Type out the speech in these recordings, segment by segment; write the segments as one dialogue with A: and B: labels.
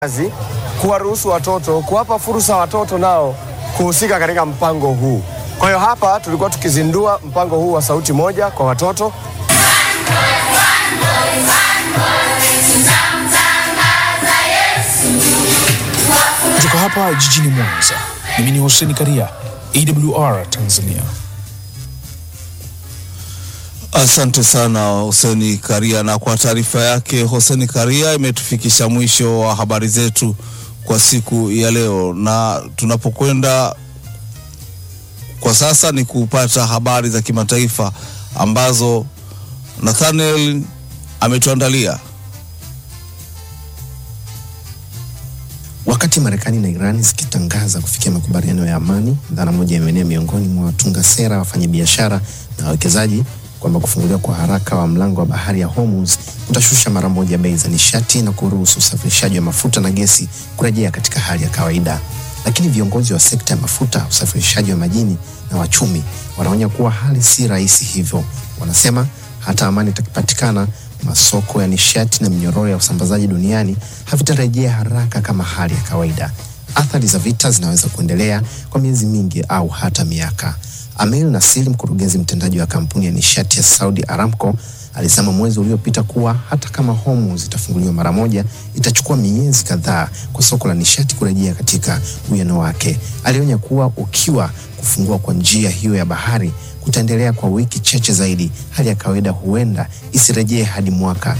A: kazi kuwaruhusu watoto, kuwapa fursa watoto nao kuhusika katika mpango huu. Kwa hiyo hapa tulikuwa tukizindua mpango huu wa sauti moja kwa watoto.
B: Kutoka hapa jijini Mwanza, mimi ni Hussein Karia, AWR Tanzania.
C: Asante sana Hoseni Karia, na kwa taarifa yake Hoseni Karia imetufikisha mwisho wa habari zetu kwa siku ya leo, na tunapokwenda kwa sasa ni kupata habari za kimataifa ambazo Nathaniel ametuandalia.
D: Wakati Marekani na Iran zikitangaza kufikia makubaliano ya amani, dhana moja imeenea miongoni mwa watunga sera, wafanyabiashara na wawekezaji kwamba kufunguliwa kwa haraka wa mlango wa bahari ya Hormuz kutashusha mara moja bei za nishati na kuruhusu usafirishaji wa mafuta na gesi kurejea katika hali ya kawaida. Lakini viongozi wa sekta ya mafuta, usafirishaji wa majini na wachumi wanaonya kuwa hali si rahisi hivyo. Wanasema hata amani itakipatikana, masoko ya nishati na minyororo ya usambazaji duniani havitarejea haraka kama hali ya kawaida. Athari za vita zinaweza kuendelea kwa miezi mingi au hata miaka. Amir Nasir, mkurugenzi mtendaji wa kampuni ya nishati ya Saudi Aramco, alisema mwezi uliopita kuwa hata kama Hormuz itafunguliwa mara moja, itachukua miezi kadhaa kwa soko la nishati kurejea katika uwiano wake. Alionya kuwa ukiwa kufungua kwa njia hiyo ya bahari kutaendelea kwa wiki chache zaidi, hali ya kawaida huenda isirejee hadi mwaka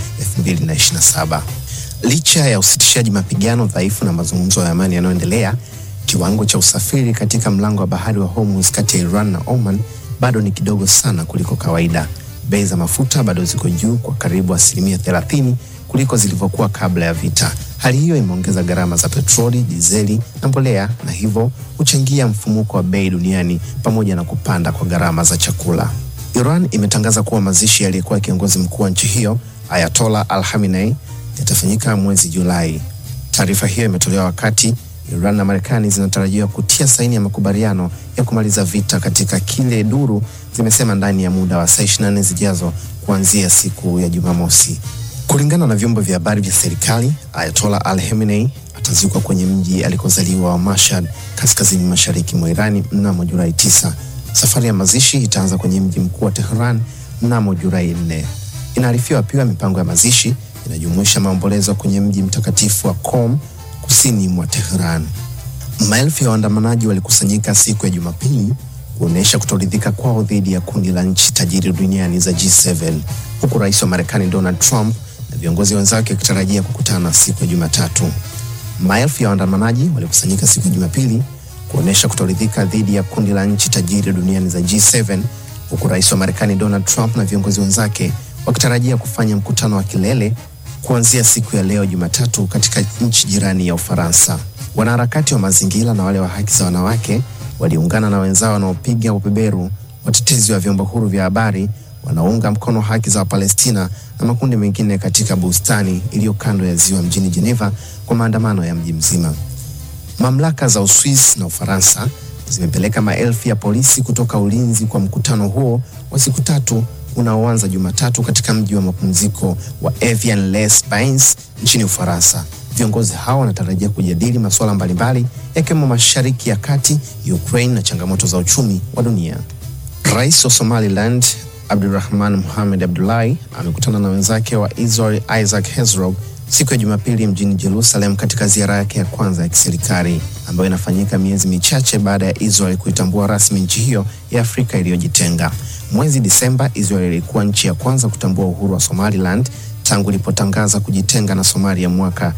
D: 2027. Licha ya usitishaji mapigano dhaifu na mazungumzo ya amani yanayoendelea, kiwango cha usafiri katika mlango wa bahari wa Hormuz kati ya Iran na Oman bado ni kidogo sana kuliko kawaida. Bei za mafuta bado ziko juu kwa karibu asilimia 30 kuliko zilivyokuwa kabla ya vita. Hali hiyo imeongeza gharama za petroli, dizeli na mbolea na hivyo huchangia mfumuko wa bei duniani pamoja na kupanda kwa gharama za chakula. Iran imetangaza kuwa mazishi yaliyekuwa kiongozi mkuu wa nchi hiyo Ayatollah Al Khamenei yatafanyika mwezi Julai. Taarifa hiyo imetolewa wakati Iran na Marekani zinatarajiwa kutia saini ya makubaliano ya kumaliza vita katika kile duru zimesema ndani ya muda wa saa 24 zijazo kuanzia siku ya Jumamosi. Kulingana na vyombo vya habari vya serikali, Ayatollah Al Khamenei atazikwa kwenye mji alikozaliwa wa Mashhad, kaskazini mashariki mwa Irani mnamo Julai 9. Safari ya mazishi itaanza kwenye mji mkuu wa Tehran mnamo Julai 4. Inaarifiwa pia mipango ya mazishi inajumuisha maombolezo kwenye mji mtakatifu wa Qom kusini mwa Tehran. Maelfu ya waandamanaji walikusanyika siku ya Jumapili kuonyesha kutoridhika kwao dhidi ya kundi la nchi tajiri duniani za G7 huku rais wa Marekani Donald Trump na viongozi wenzake wakitarajia kukutana siku ya Jumatatu. Maelfu ya waandamanaji walikusanyika siku ya Jumapili kuonyesha kutoridhika dhidi ya kundi la nchi tajiri duniani za G7 huku rais wa Marekani Donald Trump na viongozi wenzake wakitarajia kufanya mkutano wa kilele kuanzia siku ya leo Jumatatu katika nchi jirani ya Ufaransa. Wanaharakati wa mazingira na wale wa haki za wanawake waliungana na wenzao wanaopiga ubeberu, watetezi wa vyombo huru vya habari wanaounga mkono haki za Wapalestina na makundi mengine katika bustani iliyo kando ya ziwa mjini Geneva kwa maandamano ya mji mzima. Mamlaka za Uswisi na Ufaransa zimepeleka maelfu ya polisi kutoka ulinzi kwa mkutano huo wa siku tatu unaoanza Jumatatu katika mji wa mapumziko wa Evian-les-Bains nchini Ufaransa. Viongozi hao wanatarajia kujadili masuala mbalimbali yakiwemo Mashariki ya Kati, Ukraine na changamoto za uchumi wa dunia. Rais wa Somaliland Abdulrahman Mohamed Abdullahi amekutana na wenzake wa Israel Isaac Herzog siku ya Jumapili mjini Jerusalem katika ziara yake ya kwanza ya kiserikali ambayo inafanyika miezi michache baada ya Israel kuitambua rasmi nchi hiyo ya Afrika iliyojitenga. Mwezi Disemba, Israel ilikuwa nchi ya kwanza kutambua uhuru wa Somaliland tangu ilipotangaza kujitenga na Somalia mwaka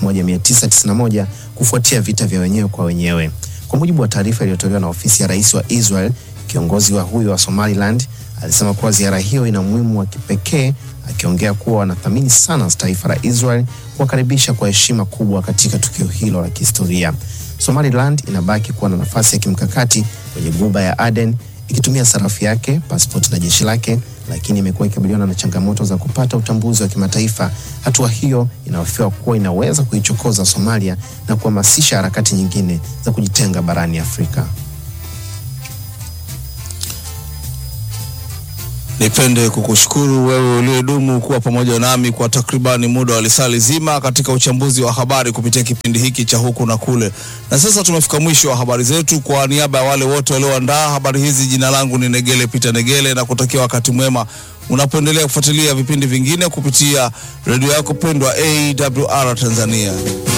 D: 1991 kufuatia vita vya wenyewe kwa wenyewe. Kwa mujibu wa taarifa iliyotolewa na ofisi ya rais wa Israel, kiongozi wa huyo wa Somaliland alisema kuwa ziara hiyo ina umuhimu wa kipekee, akiongea kuwa wanathamini sana taifa la Israel kuwakaribisha kwa heshima kubwa katika tukio hilo la kihistoria. Somaliland inabaki kuwa na nafasi ya kimkakati kwenye Ghuba ya Aden ikitumia sarafu yake, pasipoti na jeshi lake, lakini imekuwa ikabiliana na changamoto za kupata utambuzi wa kimataifa. Hatua hiyo inahofiwa kuwa inaweza kuichokoza Somalia na kuhamasisha harakati nyingine za kujitenga barani Afrika.
C: Nipende kukushukuru wewe uliyedumu kuwa pamoja nami kwa takribani muda wa lisali zima katika uchambuzi wa habari kupitia kipindi hiki cha huku na kule. Na sasa tumefika mwisho wa habari zetu. Kwa niaba ya wale wote walioandaa habari hizi, jina langu ni Negele Peter Negele na kutakia wakati mwema unapoendelea kufuatilia vipindi vingine kupitia redio yako pendwa AWR Tanzania.